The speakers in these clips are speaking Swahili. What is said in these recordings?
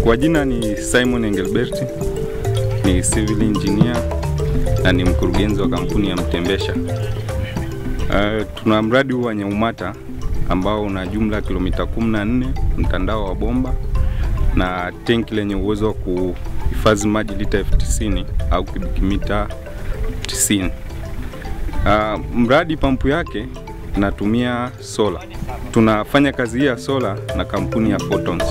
Kwa jina ni Simon Engelbert, ni civil engineer na ni mkurugenzi wa kampuni ya Mtembesha. Uh, tuna mradi huu wa Nyaumata ambao una jumla ya kilomita 14 mtandao wa bomba na tenki lenye uwezo wa kuhifadhi maji lita elfu tisini au kubikimita 90. Uh, mradi pampu yake inatumia sola. Tunafanya kazi hii ya sola na kampuni ya Photons.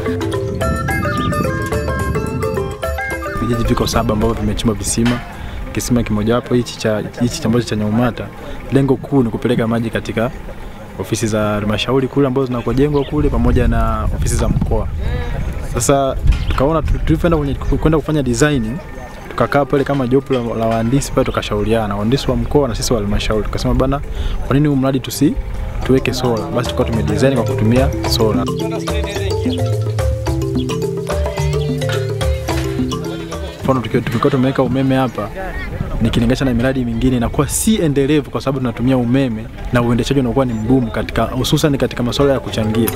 Vijiji viko saba ambavyo vimechimba visima. Kisima kimojawapo hichi cha hichi ambacho cha Nyaumata, lengo kuu ni kupeleka maji katika ofisi za halmashauri kule ambazo zinakojengwa kule pamoja na ofisi za mkoa. Sasa tukaona tulivyoenda kwenye kwenda kufanya design, tukakaa pale kama jopo la, la wahandisi pale, tukashauriana wahandisi wa mkoa na sisi wa halmashauri, tukasema bana, kwa nini huu mradi tusi tuweke sola? Basi tukawa tumedesign kwa kutumia sola. Mfano tukiwa tukiwa tumeweka umeme hapa nikilinganisha na miradi mingine inakuwa si endelevu kwa sababu tunatumia umeme na uendeshaji unakuwa ni mgumu katika hususan katika masuala ya kuchangia.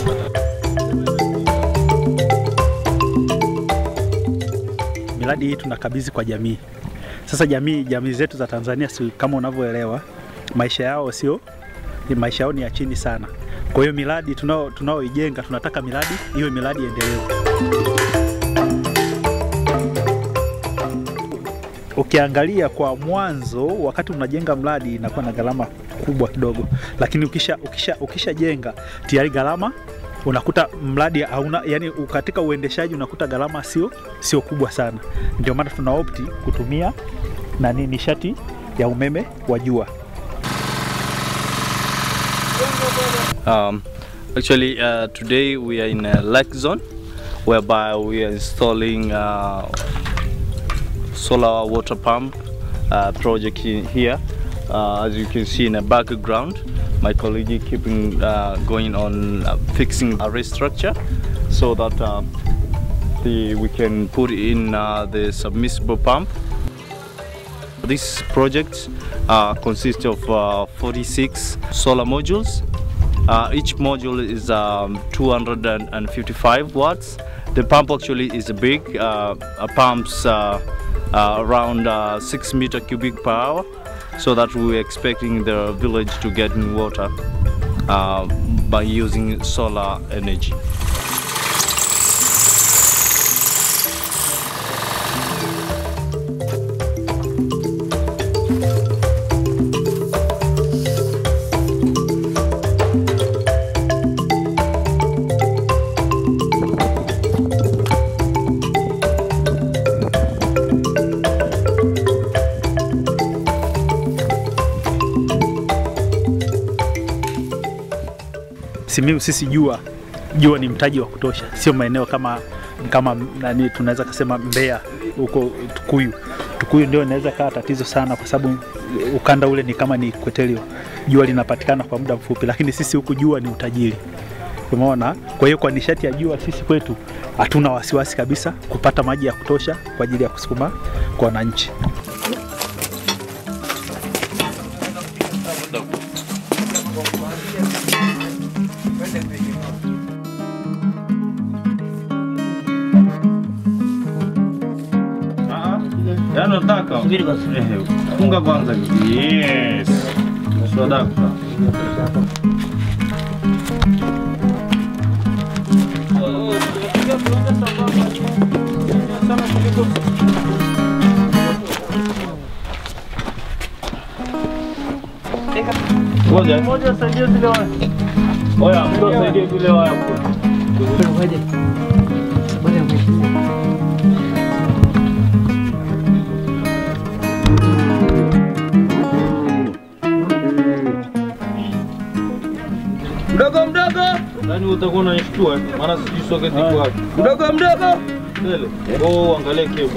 miradi hii tunakabidhi kwa jamii. Sasa jamii jamii zetu za Tanzania si kama unavyoelewa, maisha yao sio maisha yao ni ya chini sana. Kwa hiyo miradi tunao tunaoijenga tunataka miradi iwe miradi endelevu. Ukiangalia kwa mwanzo, wakati unajenga mradi inakuwa na gharama kubwa kidogo, lakini ukisha ukisha ukishajenga tayari gharama unakuta mradi hauna yani, katika uendeshaji unakuta gharama sio sio kubwa sana. Ndio maana tuna opti kutumia nani nishati ya umeme wa jua. Um, actually, uh, today we are in a lake zone whereby we are installing uh, solar water pump uh, project in here. Uh, as you can see in the background, my colleague keeping uh, going on uh, fixing a structure so that uh, the, we can put in uh, the submersible pump. This project uh, consists of uh, 46 solar modules. Uh, each module is um, 255 watts. The pump actually is big. Uh, uh, pumps uh, uh, around uh, 6 meter cubic per hour so that we're expecting the village to get in water uh, by using solar energy. Simiyu sisi jua jua ni mtaji wa kutosha, sio maeneo kama kama nani tunaweza kusema Mbeya huko Tukuyu. Tukuyu ndio inaweza kaa tatizo sana, kwa sababu ukanda ule ni kama ni kwetelio, jua linapatikana kwa muda mfupi, lakini sisi huku jua ni utajiri, umeona. Kwa hiyo kwa nishati ya jua sisi kwetu hatuna wasiwasi kabisa kupata maji ya kutosha kwa ajili ya kusukuma kwa wananchi. Yaani nataka funga kwanza. Yes. Sadaka. Ngoja. Ngoja saidie zile waya. Oya, mtu asaidie zile waya. Mdogo mdogo, Yaani utakuwa unanishtua maana sijui soketi iko wapi. mdogo mdogo. Mbele. Oh, angalia cable.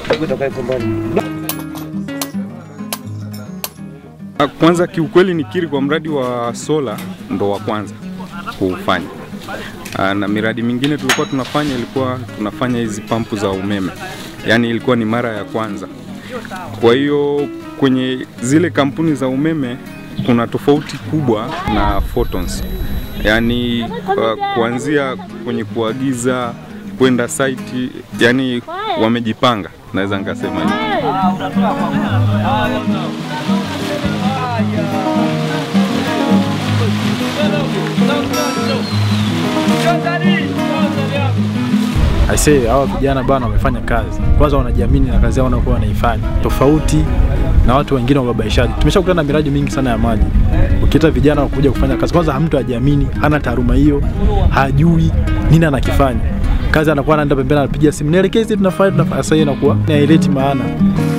Ah, Kwanza kiukweli nikiri kwa mradi wa sola ndo wa kwanza kuufanya. Ah, Na miradi mingine tulikuwa tunafanya ilikuwa tunafanya hizi pampu za umeme, yaani ilikuwa ni mara ya kwanza. Kwa hiyo kwenye zile kampuni za umeme kuna tofauti kubwa na Photons, yaani uh, kuanzia kwenye kuagiza kwenda site, yani wamejipanga, naweza nikasema hivyo. Aisee, hawa vijana bana wamefanya kazi. Kwanza wanajiamini na kazi yao wanakuwa wanaifanya, tofauti na watu wengine wababaishaji. Tumeshakutana na miradi mingi sana ya maji, ukiita vijana wakuja kufanya kazi, kwanza hamtu hajiamini, hana taaluma hiyo, hajui nini anakifanya. Kazi anakuwa anaenda pembeni, anapiga simu, nielekeze, tunafanya tunafanya. Sasa hiyo inakuwa haileti maana.